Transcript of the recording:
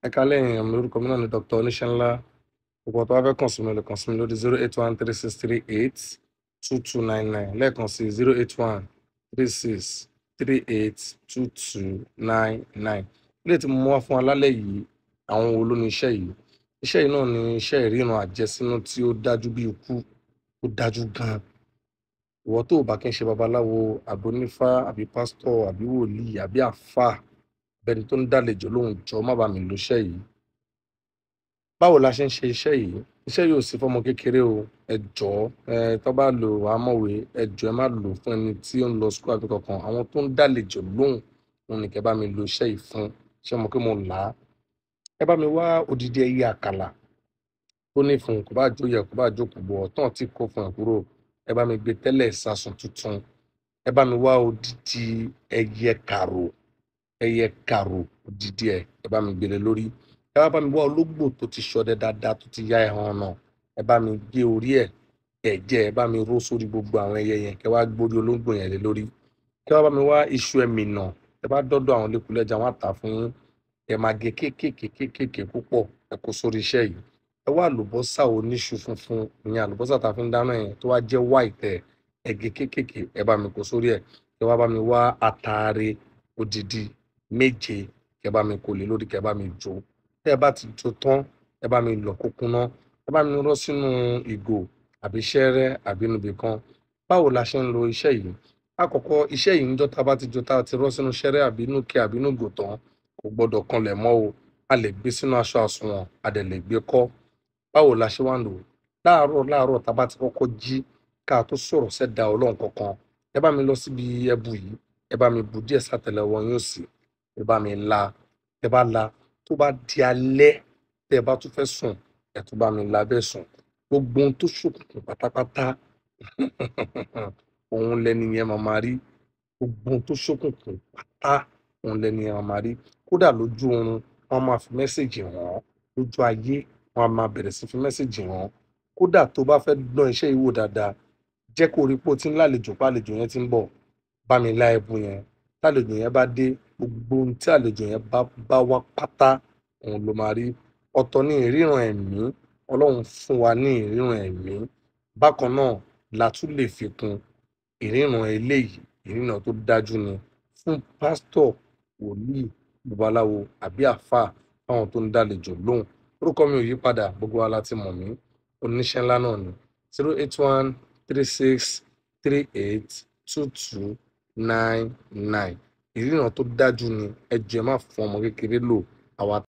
ẹ kálẹ̀ èèyàn mi orúkọ mi náà ni dr oníṣẹ́ńlá gbogbo ọ̀tọ́ wá fẹ́ kàn sí mi lè kàn sí mi lórí zero eight one three six three eight two two nine nine lẹ́ẹ̀kan sí zero eight one three six three eight two two nine nine ilé tí mo mú wá fún alálẹ̀ yìí àwọn wo ló ní iṣẹ́ yìí iṣẹ́ yìí náà ni iṣẹ́ ìríran àjẹsínú tí ó dájú bí ikú ó dájú gan-an ìwọ tó o bá kí n ṣe babaláwo àbí onífá àbí pásítọ̀ àbí wòlíì àbí àfáà bẹni tó ń dálejò lóhùn jọ má bàa mi lo iṣẹ́ yìí báwo la ṣe ń ṣe iṣẹ́ yìí iṣẹ́ yìí ò sí fọmọ kékeré o ẹ jọ̀ọ́ ẹ tó bá lò amọ̀wé ẹ jọ̀ọ́ ẹ má lò fún ẹni tí ó ń lọ sukú àbí kankan àwọn tó ń dálejò lóhùn òun nìkẹ́ bá mi lo iṣẹ́ yìí fún ṣé mo pé mo là á ẹ bá mi wá odidi ẹyẹ àkàlà tó ní fún kò bá jó yẹ kò bá jó kò bọ̀ ọ̀tán tí kò fún ẹ kúrò ẹ bá mi gbé tẹ́lẹ̀ ìsasùn tuntun ẹ bá mi wá odidi ẹyẹ kàrò ẹyẹ kàrò odidi ẹ ẹ bá mi gbélé lórí ẹ wá bá mi wá ológbò tó ti ṣọdẹ dáadáa tó ti yá ẹhàn náà ẹ bá mi gé orí ẹ ẹ̀jẹ̀ ẹ bá mi ró sórí gbogbo àwọn ẹyẹ yẹn kẹ wá gbórí ológbò yẹn lé lórí kẹ wá bá mi wá iṣu ẹmì náà ẹ bá dọdọ àwọn lẹkùlẹjà wọn àtà fún yín ẹ máa gé kéékèèké kéékèèké púpọ̀ ẹ kó sórí iṣẹ́ yìí ẹ wá àlùbọ́sà oníṣu funfun ìyẹn àlùbọ́sà tá a fi ń dáná yẹn tó wá jẹ́ white ẹ ẹ gé kéékèèké ẹ bá mi kó sórí ẹ kẹ wá bá mi wá àtàrí odidi méje kẹ bá mi kó lé lórí kẹ bá mi jó tẹ ẹ bá ti jó tán ẹ bá mi lọ kókún ná ẹ bá mi rọ sínú ìgò àbí ṣẹ́rẹ́ àbí níbi kan báwo la ṣe ń lo iṣẹ́ yìí àkọ́kọ́ iṣẹ́ yìí níjọ́ tá a bá ti jó tá a ti rọ sínú ṣẹ́rẹ́ àbí inú kẹ àbí inú ìgò tán kò gbọ́dọ̀ kanlẹ̀ mọ́ o a lè gbé sínú aṣọ àsùnwọ̀n a dẹ̀ lè gbé kọ́ báwo la ṣe wá ń lò láàárọ̀ láàárọ̀ tá a bá ti kọ́kọ́ jí ká tó sọ̀rọ̀ sẹ́dá ọlọ́run kankan ẹ bá mi lọ síbi ẹbu yìí ẹ bá mi bu díẹ̀ sátẹlẹwọ yín òsì ẹ bá mi la ẹ bá la tó bá di alẹ́ tẹ́ ẹ bá tún fẹ́ sùn ẹ tún bá mi la bẹ́ẹ̀ sùn gbogbo ohun tó ṣòkùnkùn pátápátá òun lẹni yẹn máa máa rí gbogbo ohun tó ṣókùnkùn pátá òun lẹni yẹn máa máa rí kódà lójú oorun wọn máa fi mẹ́sẹ̀gì hàn án lójú ayé wọn máa bẹ̀rẹ̀ sí fi mẹ́sẹ̀gì hàn án kódà tó bá fẹ́ dán iṣẹ́ yìí wò dáadáa jẹ́ kó rí pé o ti ń lálejò pa àlejò yẹn ti ń bọ̀ bá mi lá ẹbu yẹn tálejò yẹn bá dé gbogbo ohun tí àlejò yẹn bá bá wá pátá òun ló máa rí ọ̀tọ̀ ní ìríran ẹ̀mí ọlọ́run fún wa ní ìríran ẹ̀mí bákan náà la tún lè fi kún ìríran eléyìí ìríran tó dájú ni fún pásítọ̀ wòlíì babaláwo àbí àáfàá fáwọn tó ń dálejò lóhùn orúkọ mi ò yí padà gbogbo wa láti mọ̀ mí oníṣẹ́ ńlá náà ni zero eight one three six three eight two two nine nine ìríran tó dájú ni ẹ jẹ́ má fún ọmọ kékeré lò àwa